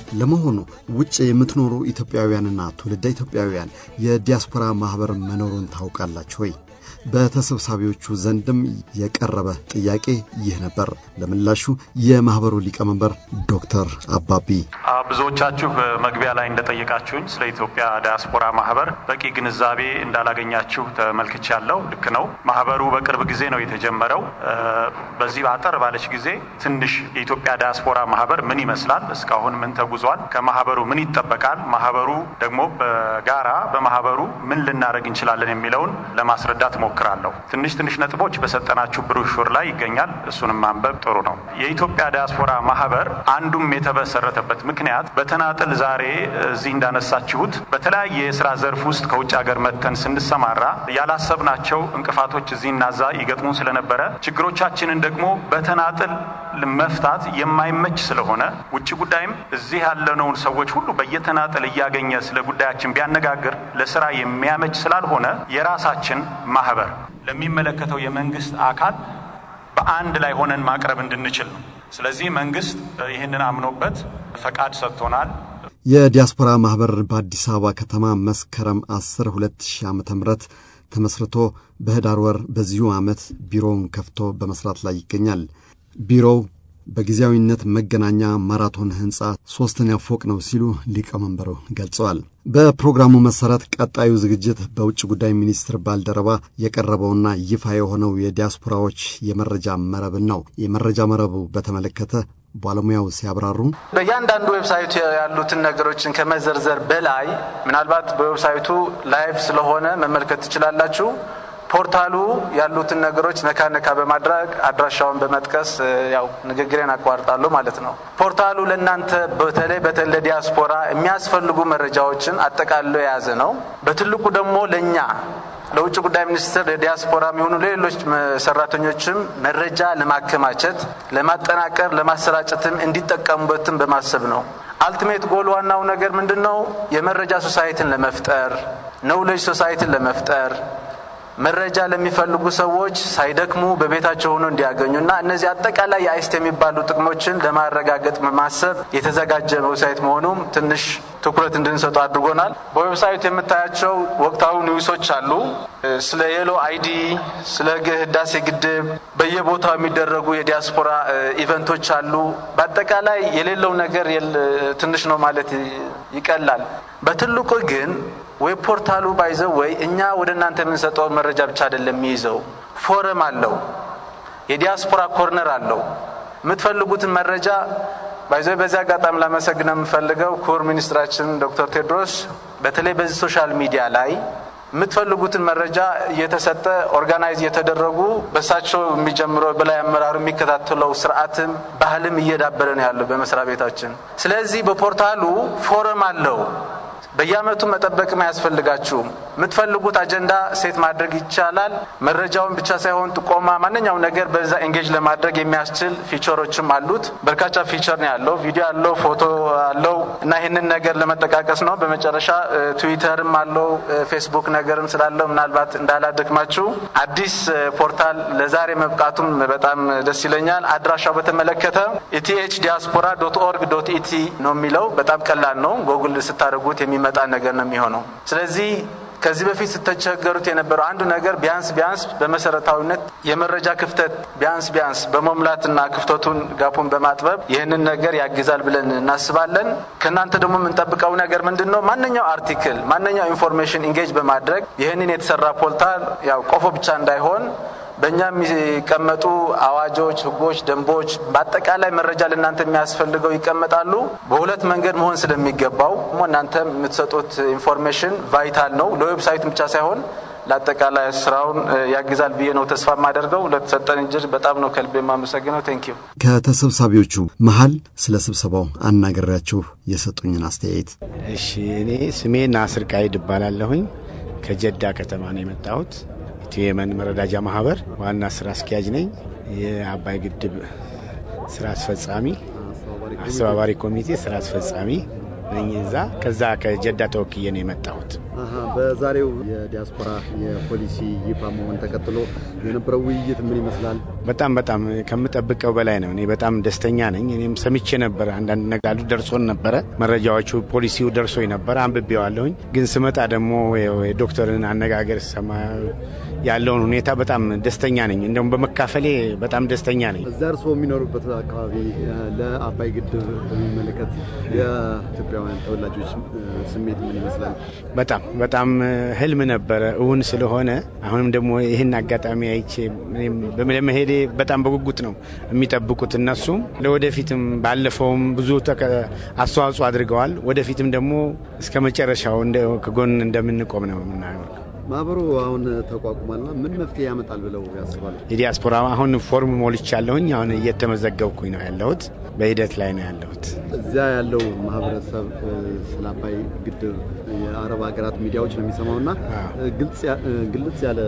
ለመሆኑ ውጭ የምትኖሩ ኢትዮጵያውያንና ትውልደ ኢትዮጵያውያን የዲያስፖራ ማኅበር መኖሩን ታውቃላችሁ ወይ? በተሰብሳቢዎቹ ዘንድም የቀረበ ጥያቄ ይህ ነበር። ለምላሹ የማኅበሩ ሊቀመንበር ዶክተር አባቢ ብዙዎቻችሁ መግቢያ ላይ እንደጠየቃችሁኝ ስለ ኢትዮጵያ ዳያስፖራ ማህበር በቂ ግንዛቤ እንዳላገኛችሁ ተመልክቻለሁ። ልክ ነው። ማህበሩ በቅርብ ጊዜ ነው የተጀመረው። በዚህ አጠር ባለች ጊዜ ትንሽ የኢትዮጵያ ዳያስፖራ ማህበር ምን ይመስላል፣ እስካሁን ምን ተጉዟል፣ ከማህበሩ ምን ይጠበቃል፣ ማህበሩ ደግሞ በጋራ በማህበሩ ምን ልናደርግ እንችላለን የሚለውን ለማስረዳት ሞክራለሁ። ትንሽ ትንሽ ነጥቦች በሰጠናችሁ ብሩሹር ላይ ይገኛል። እሱንም ማንበብ ጥሩ ነው። የኢትዮጵያ ዳያስፖራ ማህበር አንዱም የተመሰረተበት ምክንያት በተናጥል ዛሬ እዚህ እንዳነሳችሁት በተለያየ የስራ ዘርፍ ውስጥ ከውጭ ሀገር መጥተን ስንሰማራ ያላሰብናቸው እንቅፋቶች እዚህና እዛ ይገጥሙን ስለነበረ ችግሮቻችንን ደግሞ በተናጥል መፍታት የማይመች ስለሆነ ውጭ ጉዳይም እዚህ ያለነውን ሰዎች ሁሉ በየተናጠል እያገኘ ስለ ጉዳያችን ቢያነጋግር ለስራ የሚያመች ስላልሆነ የራሳችን ማህበር ለሚመለከተው የመንግስት አካል በአንድ ላይ ሆነን ማቅረብ እንድንችል ነው። ስለዚህ መንግስት ይህንን አምኖበት ፈቃድ ሰጥቶናል። የዲያስፖራ ማኅበር በአዲስ አበባ ከተማ መስከረም 10 2000 ዓ ም ተመስርቶ በህዳር ወር በዚሁ ዓመት ቢሮውን ከፍቶ በመስራት ላይ ይገኛል። ቢሮው በጊዜያዊነት መገናኛ ማራቶን ህንፃ ሦስተኛ ፎቅ ነው ሲሉ ሊቀመንበሩ ገልጸዋል። በፕሮግራሙ መሠረት ቀጣዩ ዝግጅት በውጭ ጉዳይ ሚኒስትር ባልደረባ የቀረበውና ይፋ የሆነው የዲያስፖራዎች የመረጃ መረብን ነው። የመረጃ መረቡ በተመለከተ ባለሙያው ሲያብራሩ በእያንዳንዱ ዌብሳይቱ ያሉትን ነገሮችን ከመዘርዘር በላይ ምናልባት በዌብሳይቱ ላይቭ ስለሆነ መመልከት ትችላላችሁ። ፖርታሉ ያሉትን ነገሮች ነካ ነካ በማድረግ አድራሻውን በመጥቀስ ያው ንግግሬን አቋርጣለሁ ማለት ነው። ፖርታሉ ለእናንተ በተለይ በተለይ ለዲያስፖራ የሚያስፈልጉ መረጃዎችን አጠቃሎ የያዘ ነው። በትልቁ ደግሞ ለእኛ ለውጭ ጉዳይ ሚኒስቴር ለዲያስፖራ የሚሆኑ ለሌሎች ሰራተኞችም መረጃ ለማከማቸት፣ ለማጠናቀር፣ ለማሰራጨትም እንዲጠቀሙበትም በማሰብ ነው። አልቲሜት ጎል ዋናው ነገር ምንድን ነው? የመረጃ ሶሳይቲን ለመፍጠር ነውሌጅ ሶሳይቲን ለመፍጠር መረጃ ለሚፈልጉ ሰዎች ሳይደክሙ በቤታቸው ሆኖ እንዲያገኙና እነዚህ አጠቃላይ የአይስት የሚባሉ ጥቅሞችን ለማረጋገጥ በማሰብ የተዘጋጀ ዌብሳይት መሆኑም ትንሽ ትኩረት እንድንሰጡ አድርጎናል። በዌብሳይቱ የምታያቸው ወቅታዊ ኒውሶች አሉ። ስለ የሎ አይዲ፣ ስለ ህዳሴ ግድብ፣ በየቦታው የሚደረጉ የዲያስፖራ ኢቨንቶች አሉ። በአጠቃላይ የሌለው ነገር ትንሽ ነው ማለት ይቀላል። በትልቁ ግን ዌብ ፖርታሉ ባይዘው ወይ እኛ ወደ እናንተ የምንሰጠው መረጃ ብቻ አይደለም የሚይዘው፣ ፎረም አለው፣ የዲያስፖራ ኮርነር አለው። የምትፈልጉትን መረጃ ባይዘው በዚህ አጋጣሚ ላመሰግን የምፈልገው ክቡር ሚኒስትራችን ዶክተር ቴድሮስ በተለይ በዚህ ሶሻል ሚዲያ ላይ የምትፈልጉትን መረጃ እየተሰጠ ኦርጋናይዝ እየተደረጉ በእሳቸው የሚጀምረው በላይ አመራሩ የሚከታተለው ስርዓትም ባህልም እየዳበረ ነው ያለው በመስሪያ ቤታችን። ስለዚህ በፖርታሉ ፎረም አለው። በየአመቱ መጠበቅም አያስፈልጋችሁም። የምትፈልጉት አጀንዳ ሴት ማድረግ ይቻላል። መረጃውን ብቻ ሳይሆን ጥቆማ፣ ማንኛውም ነገር በዛ ኤንጌጅ ለማድረግ የሚያስችል ፊቸሮችም አሉት። በርካታ ፊቸር ነው ያለው። ቪዲዮ አለው፣ ፎቶ አለው እና ይህንን ነገር ለመጠቃቀስ ነው። በመጨረሻ ትዊተርም አለው፣ ፌስቡክ ነገርም ስላለው ምናልባት እንዳላደክማችሁ አዲስ ፖርታል ለዛሬ መብቃቱም በጣም ደስ ይለኛል። አድራሻው በተመለከተ ኢቲኤች ዲያስፖራ ዶት ኦርግ ዶት ኢቲ ነው የሚለው። በጣም ቀላል ነው። ጎግል ስታደርጉት የሚመጣ ነገር ነው የሚሆነው። ስለዚህ ከዚህ በፊት ስተቸገሩት የነበረው አንዱ ነገር ቢያንስ ቢያንስ በመሰረታዊነት የመረጃ ክፍተት ቢያንስ ቢያንስ በመሙላትና ክፍተቱን ጋፑን በማጥበብ ይህንን ነገር ያግዛል ብለን እናስባለን። ከእናንተ ደግሞ የምንጠብቀው ነገር ምንድን ነው? ማንኛው አርቲክል ማንኛው ኢንፎርሜሽን ኢንጌጅ በማድረግ ይህንን የተሰራ ፖርታል ያው ቆፎ ብቻ እንዳይሆን በእኛ የሚቀመጡ አዋጆች፣ ህጎች፣ ደንቦች በአጠቃላይ መረጃ ለእናንተ የሚያስፈልገው ይቀመጣሉ። በሁለት መንገድ መሆን ስለሚገባው እናንተ የምትሰጡት ኢንፎርሜሽን ቫይታል ነው። ለዌብሳይቱ ብቻ ሳይሆን ለአጠቃላይ ስራውን ያግዛል ብዬ ነው ተስፋ የማደርገው። ለተሰጠን እጅር በጣም ነው ከልብ የማመሰግነው። ቴንኪዩ። ከተሰብሳቢዎቹ መሀል ስለ ስብሰባው አናገሪያችሁ የሰጡኝን አስተያየት። እሺ፣ እኔ ስሜ ናስር ቃይድ እባላለሁኝ ከጀዳ ከተማ ነው የመጣሁት። ኢትዮ የመን መረዳጃ ማህበር ዋና ስራ አስኪያጅ ነኝ። የአባይ ግድብ ስራ አስፈጻሚ አስተባባሪ ኮሚቴ ስራ አስፈጻሚ ነኝ። እዛ ከዛ ከጀዳ ተወክዬ ነው የመጣሁት። በዛሬው የዲያስፖራ የፖሊሲ ይፋ መሆን ተከትሎ የነበረው ውይይት ምን ይመስላል? በጣም በጣም ከምጠብቀው በላይ ነው። እኔ በጣም ደስተኛ ነኝ። እኔም ሰምቼ ነበረ፣ አንዳንድ ነጋዱ ደርሶን ነበረ፣ መረጃዎቹ ፖሊሲው ደርሶኝ ነበረ፣ አንብቤዋለሁኝ። ግን ስመጣ ደግሞ የዶክተርን አነጋገር ሰማ ያለውን ሁኔታ በጣም ደስተኛ ነኝ። እንደውም በመካፈሌ በጣም ደስተኛ ነኝ። እዛ እርስዎ የሚኖሩበት አካባቢ ለአባይ ግድብ በሚመለከት የኢትዮጵያውያን ተወላጆች ስሜት ምን ይመስላል? በጣም በጣም ህልም ነበረ እውን ስለሆነ አሁንም ደግሞ ይህን አጋጣሚ አይቼ ለመሄዴ በጣም በጉጉት ነው የሚጠብቁት እነሱም ለወደፊትም ባለፈውም ብዙ አስተዋጽኦ አድርገዋል። ወደፊትም ደግሞ እስከ መጨረሻው ከጎን እንደምንቆም ነው የምናየው። ማህበሩ አሁን ተቋቁሟልና ምን መፍትሄ ያመጣል ብለው ያስባሉ? የዲያስፖራ አሁን ፎርም ሞልቻለሁኝ። አሁን እየተመዘገብኩኝ ነው ያለሁት። በሂደት ላይ ነው ያለሁት። እዚያ ያለው ማህበረሰብ ስለ አባይ ግድብ የአረብ ሀገራት ሚዲያዎች ነው የሚሰማውና ግልጽ ያለ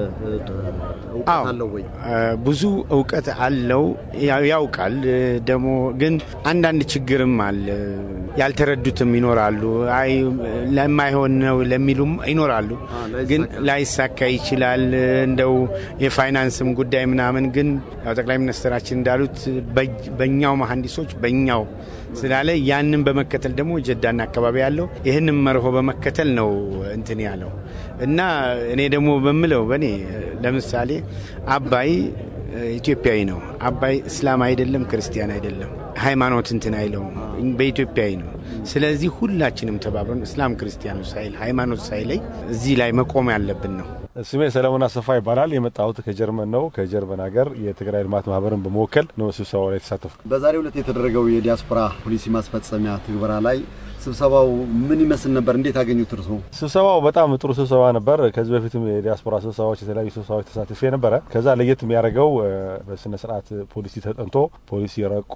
እውቀት አለው ወይ? ብዙ እውቀት አለው ያውቃል። ደግሞ ግን አንዳንድ ችግርም አለ። ያልተረዱትም ይኖራሉ። አይ ለማይሆን ነው ለሚሉም ይኖራሉ። ግን ላይሳካ ይችላል። እንደው የፋይናንስም ጉዳይ ምናምን ግን ያው ጠቅላይ ሚኒስትራችን እንዳሉት በእኛው መሐንዲሶች በእኛው ስላለ ያንን በመከተል ደግሞ ጀዳና አካባቢ ያለው ይህንን መርሆ በመከተል ነው እንትን ያለው እና እኔ ደግሞ በምለው በእኔ ለምሳሌ አባይ ኢትዮጵያዊ ነው። አባይ እስላም አይደለም፣ ክርስቲያን አይደለም፣ ሃይማኖት እንትን አይለውም፣ በኢትዮጵያዊ ነው። ስለዚህ ሁላችንም ተባብረን እስላም ክርስቲያኑ ሳይል ሃይማኖት ሳይለይ እዚህ ላይ መቆም ያለብን ነው። ስሜ ሰለሞን አሰፋ ይባላል። የመጣሁት ከጀርመን ነው። ከጀርመን ሀገር የትግራይ ልማት ማህበርን በመወከል ነው ስብሰባው ላይ የተሳተፉ። በዛሬው ዕለት የተደረገው የዲያስፖራ ፖሊሲ ማስፈጸሚያ ትግበራ ላይ ስብሰባው ምን ይመስል ነበር? እንዴት አገኙት እርስዎ? ስብሰባው በጣም ጥሩ ስብሰባ ነበር። ከዚህ በፊትም የዲያስፖራ ስብሰባዎች፣ የተለያዩ ስብሰባዎች ተሳትፌ ነበረ። ከዛ ለየት የሚያደርገው በስነ ስርዓት ፖሊሲ ተጠንቶ ፖሊሲ ረቆ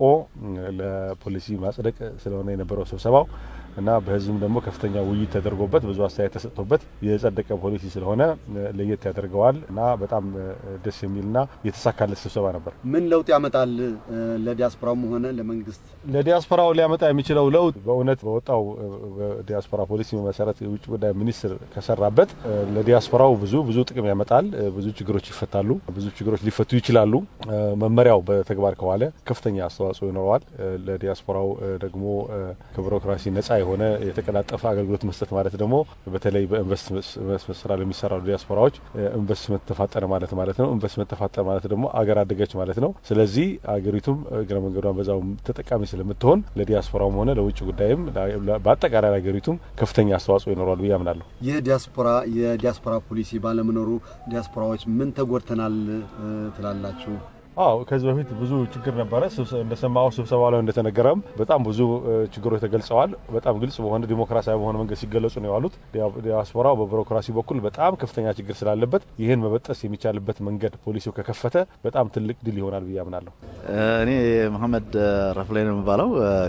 ለፖሊሲ ማጽደቅ ስለሆነ የነበረው ስብሰባው እና በህዝብም ደግሞ ከፍተኛ ውይይት ተደርጎበት ብዙ አስተያየት ተሰጥቶበት የጸደቀ ፖሊሲ ስለሆነ ለየት ያደርገዋል እና በጣም ደስ የሚልና የተሳካለት ስብሰባ ነበር። ምን ለውጥ ያመጣል ለዲያስፖራውም ሆነ ለመንግስት? ለዲያስፖራው ሊያመጣ የሚችለው ለውጥ በእውነት በወጣው ዲያስፖራ ፖሊሲ መሰረት የውጭ ጉዳይ ሚኒስትር ከሰራበት ለዲያስፖራው ብዙ ብዙ ጥቅም ያመጣል። ብዙ ችግሮች ይፈታሉ። ብዙ ችግሮች ሊፈቱ ይችላሉ። መመሪያው በተግባር ከዋለ ከፍተኛ አስተዋጽኦ ይኖረዋል። ለዲያስፖራው ደግሞ ከቢሮክራሲ ነጻ የሆነ የተቀላጠፈ አገልግሎት መስጠት ማለት ደግሞ በተለይ በኢንቨስትመንት ስራ ለሚሰራሉ ዲያስፖራዎች ኢንቨስትመንት ተፋጠነ ማለት ማለት ነው። ኢንቨስትመንት ተፋጠነ ማለት ደግሞ አገር አደገች ማለት ነው። ስለዚህ አገሪቱም እግረ መንገዷን በዛው ተጠቃሚ ስለምትሆን ለዲያስፖራውም ሆነ ለውጭ ጉዳይም በአጠቃላይ ሀገሪቱም ከፍተኛ አስተዋጽኦ ይኖረዋል ብዬ አምናለሁ። ይህ ዲያስፖራ የዲያስፖራ ፖሊሲ ባለመኖሩ ዲያስፖራዎች ምን ተጎድተናል ትላላችሁ? አዎ ከዚህ በፊት ብዙ ችግር ነበረ። እንደሰማው ስብሰባ ላይ እንደተነገረም በጣም ብዙ ችግሮች ተገልጸዋል። በጣም ግልጽ በሆነ ዲሞክራሲያዊ በሆነ መንገድ ሲገለጹ ነው የዋሉት። ዲያስፖራው በቢሮክራሲ በኩል በጣም ከፍተኛ ችግር ስላለበት ይህን መበጠስ የሚቻልበት መንገድ ፖሊሲው ከከፈተ በጣም ትልቅ ድል ይሆናል ብዬ አምናለሁ። እኔ መሐመድ ረፍላይ ነው የሚባለው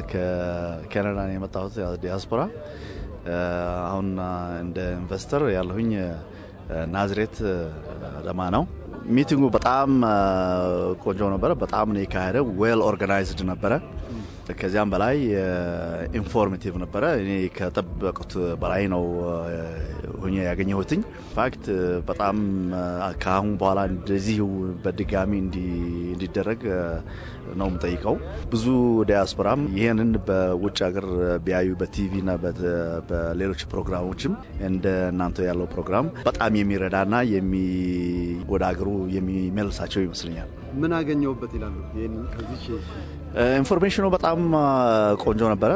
ከካናዳ ነው የመጣሁት ዲያስፖራ። አሁን እንደ ኢንቨስተር ያለሁኝ ናዝሬት አዳማ ነው። ሚቲንጉ በጣም ቆንጆ ነበረ። በጣም ነው የካሄደ። ዌል ኦርጋናይዝድ ነበረ። ከዚያም በላይ ኢንፎርሜቲቭ ነበረ። እኔ ከጠበቁት በላይ ነው ሁኜ ያገኘሁትኝ። ፋክት በጣም ከአሁን በኋላ እንደዚህ በድጋሚ እንዲደረግ ነው የምጠይቀው። ብዙ ዲያስፖራም ይህንን በውጭ ሀገር ቢያዩ በቲቪና በሌሎች ፕሮግራሞችም እንደ እናንተ ያለው ፕሮግራም በጣም የሚረዳና ወደ ሀገሩ የሚመልሳቸው ይመስለኛል። ምን አገኘሁበት ይላሉ? ከዚች ኢንፎርሜሽኑ በጣም ቆንጆ ነበረ።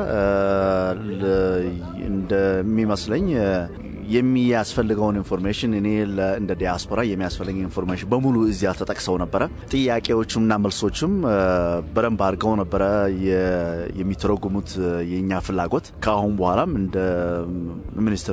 እንደሚመስለኝ የሚያስፈልገውን ኢንፎርሜሽን እኔ እንደ ዲያስፖራ የሚያስፈልግ ኢንፎርሜሽን በሙሉ እዚያ ተጠቅሰው ነበረ። ጥያቄዎቹምና መልሶችም በደንብ አድርገው ነበረ የሚተረጉሙት የእኛ ፍላጎት። ከአሁን በኋላም እንደ ሚኒስትሩ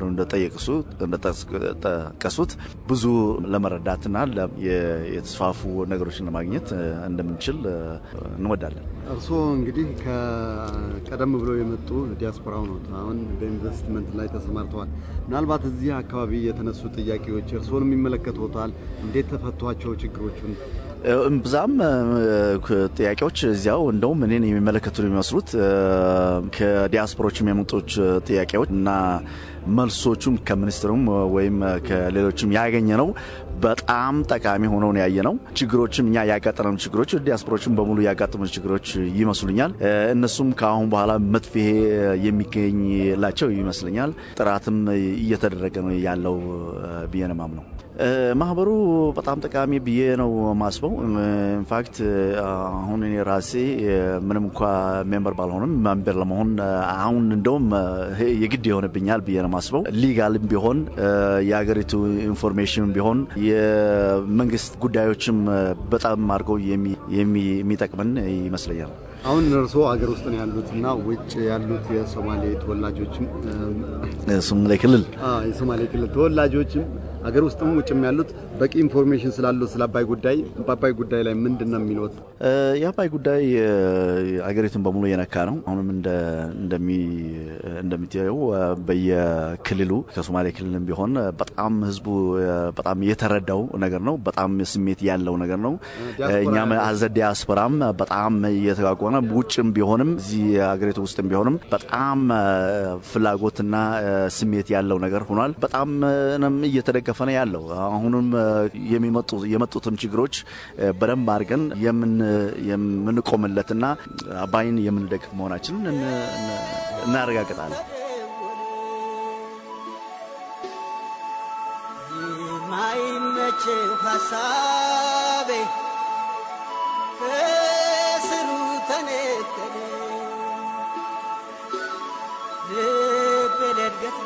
እንደጠቀሱት ብዙ ለመረዳትና የተስፋፉ ነገሮችን ለማግኘት እንደምንችል እንወዳለን። እርስዎ እንግዲህ ከቀደም ብለው የመጡ ዲያስፖራው ነው። አሁን በኢንቨስትመንት ላይ ተሰማርተዋል። ምናልባት እዚህ አካባቢ የተነሱ ጥያቄዎች እርስዎንም ይመለከቶታል። እንዴት ተፈቷቸው ችግሮቹን? እምብዛም ጥያቄዎች እዚያው እንደውም እኔን የሚመለከቱ የሚመስሉት ከዲያስፖሮች የሚመጡት ጥያቄዎች እና መልሶቹም ከሚኒስትሩም ወይም ከሌሎችም ያገኘ ነው በጣም ጠቃሚ ሆነው ነው ያየ ነው። ችግሮችም እኛ ያጋጠመን ችግሮች ዲያስፖሮችም በሙሉ ያጋጠሙ ችግሮች ይመስሉኛል። እነሱም ከአሁን በኋላ መፍትሄ የሚገኝላቸው ይመስለኛል። ጥራትም እየተደረገ ነው ያለው ብዬ ነው የማምነው። ማህበሩ በጣም ጠቃሚ ብዬ ነው ማስበው። ኢንፋክት አሁን እኔ ራሴ ምንም እንኳ ሜምበር ባልሆንም ሜምበር ለመሆን አሁን እንደውም የግድ የሆነብኛል ብዬ ነው ማስበው። ሊጋልም ቢሆን የሀገሪቱ ኢንፎርሜሽን ቢሆን የመንግስት ጉዳዮችም በጣም አድርገው የሚጠቅመን ይመስለኛል። አሁን እርስዎ አገር ውስጥ ነው ያሉት እና ውጭ ያሉት የሶማሌ ተወላጆችም ሶማሌ ክልል የሶማሌ ክልል ተወላጆችም አገር ውስጥም ውጭም ያሉት በቂ ኢንፎርሜሽን ስላለው ስለ አባይ ጉዳይ በአባይ ጉዳይ ላይ ምንድን ነው የሚሉት? የአባይ ጉዳይ አገሪቱን በሙሉ የነካ ነው። አሁንም እንደሚታየው በየክልሉ ከሶማሌ ክልልም ቢሆን በጣም ህዝቡ በጣም የተረዳው ነገር ነው። በጣም ስሜት ያለው ነገር ነው። እኛም አዘ ዲያስፖራም በጣም እየተጓጓነ ውጭም ቢሆንም እዚህ ሀገሪቱ ውስጥም ቢሆንም በጣም ፍላጎትና ስሜት ያለው ነገር ሆኗል። በጣም እየተደገፈ ነው ያለው። አሁንም የመጡትን ችግሮች በደንብ አድርገን የምንቆምለትና አባይን የምንደግፍ መሆናችንን እናረጋግጣለን። የማይመቸው ሀሳቤ ከስሩ ተነቀለ ልቤ ለእድገት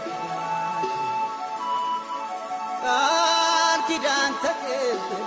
ቃል ኪዳን ተቀበለ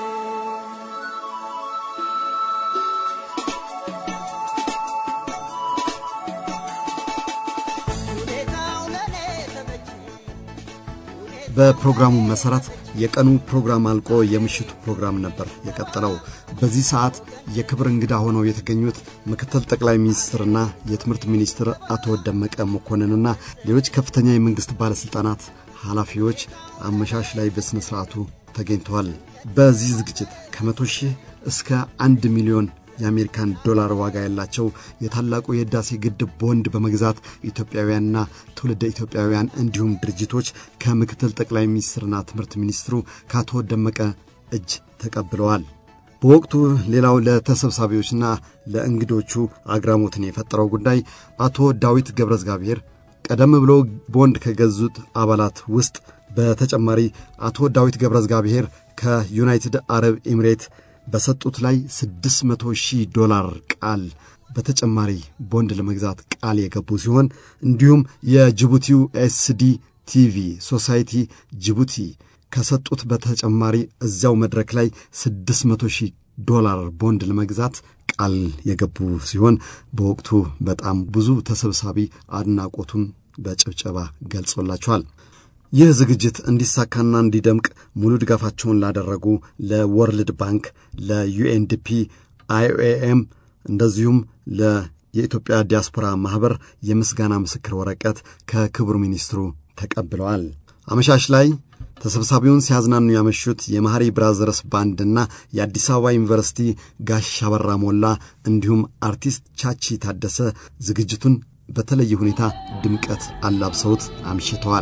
በፕሮግራሙ መሠረት የቀኑ ፕሮግራም አልቆ የምሽቱ ፕሮግራም ነበር የቀጠለው። በዚህ ሰዓት የክብር እንግዳ ሆነው የተገኙት ምክትል ጠቅላይ ሚኒስትርና የትምህርት ሚኒስትር አቶ ደመቀ መኮንንና ሌሎች ከፍተኛ የመንግሥት ባለሥልጣናት ኃላፊዎች አመሻሽ ላይ በሥነ ሥርዓቱ ተገኝተዋል። በዚህ ዝግጅት ከመቶ ሺህ እስከ አንድ ሚሊዮን የአሜሪካን ዶላር ዋጋ ያላቸው የታላቁ የሕዳሴ ግድብ ቦንድ በመግዛት ኢትዮጵያውያንና ትውልደ ኢትዮጵያውያን እንዲሁም ድርጅቶች ከምክትል ጠቅላይ ሚኒስትርና ትምህርት ሚኒስትሩ ከአቶ ደመቀ እጅ ተቀብለዋል። በወቅቱ ሌላው ለተሰብሳቢዎችና ለእንግዶቹ አግራሞትን የፈጠረው ጉዳይ አቶ ዳዊት ገብረ እግዚአብሔር ቀደም ብሎ ቦንድ ከገዙት አባላት ውስጥ በተጨማሪ አቶ ዳዊት ገብረ እግዚአብሔር ከዩናይትድ አረብ ኤሚሬት በሰጡት ላይ 600 ሺህ ዶላር ቃል በተጨማሪ ቦንድ ለመግዛት ቃል የገቡ ሲሆን እንዲሁም የጅቡቲው ኤስዲ ቲቪ ሶሳይቲ ጅቡቲ ከሰጡት በተጨማሪ እዚያው መድረክ ላይ 600 ሺህ ዶላር ቦንድ ለመግዛት ቃል የገቡ ሲሆን በወቅቱ በጣም ብዙ ተሰብሳቢ አድናቆቱን በጭብጨባ ገልጾላቸዋል። ይህ ዝግጅት እንዲሳካና እንዲደምቅ ሙሉ ድጋፋቸውን ላደረጉ ለወርልድ ባንክ፣ ለዩኤንዲፒ፣ አይኦኤም እንደዚሁም የኢትዮጵያ ዲያስፖራ ማኅበር የምስጋና ምስክር ወረቀት ከክቡር ሚኒስትሩ ተቀብለዋል። አመሻሽ ላይ ተሰብሳቢውን ሲያዝናኑ ያመሹት የመሐሪ ብራዘርስ ባንድና የአዲስ አበባ ዩኒቨርሲቲ ጋሽ አበራ ሞላ እንዲሁም አርቲስት ቻቺ ታደሰ ዝግጅቱን በተለየ ሁኔታ ድምቀት አላብሰውት አምሽተዋል።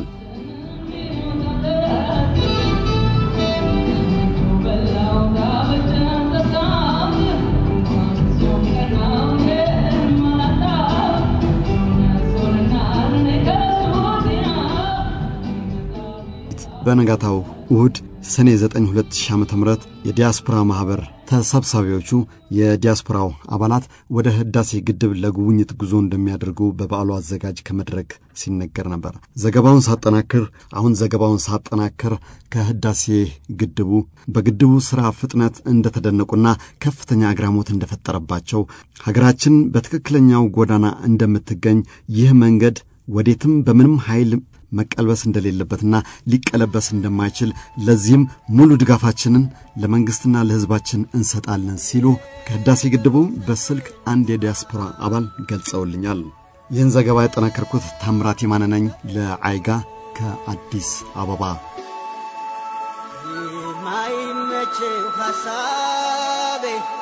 በነጋታው እሁድ ሰኔ 9 2000 ዓ ም የዲያስፖራ ማኅበር ተሰብሳቢዎቹ የዲያስፖራው አባላት ወደ ህዳሴ ግድብ ለጉብኝት ጉዞ እንደሚያደርጉ በበዓሉ አዘጋጅ ከመድረክ ሲነገር ነበር። ዘገባውን ሳጠናክር አሁን ዘገባውን ሳጠናክር ከህዳሴ ግድቡ በግድቡ ሥራ ፍጥነት እንደተደነቁና ከፍተኛ አግራሞት እንደፈጠረባቸው ሀገራችን በትክክለኛው ጎዳና እንደምትገኝ ይህ መንገድ ወዴትም በምንም ኃይል መቀልበስ እንደሌለበትና ሊቀለበስ እንደማይችል ለዚህም ሙሉ ድጋፋችንን ለመንግሥትና ለሕዝባችን እንሰጣለን ሲሉ ከህዳሴ ግድቡ በስልክ አንድ የዲያስፖራ አባል ገልጸውልኛል። ይህን ዘገባ ያጠናከርኩት ታምራት የማነ ነኝ ለአይጋ ከአዲስ አበባ። ማይመቸው ሐሳቤ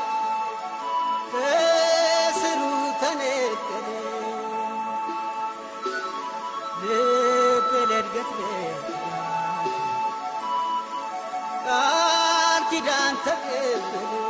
ከስሩ ተነቀለ ልቤ ለእድገት ለትጋት ቃል ኪዳን ተቀበለ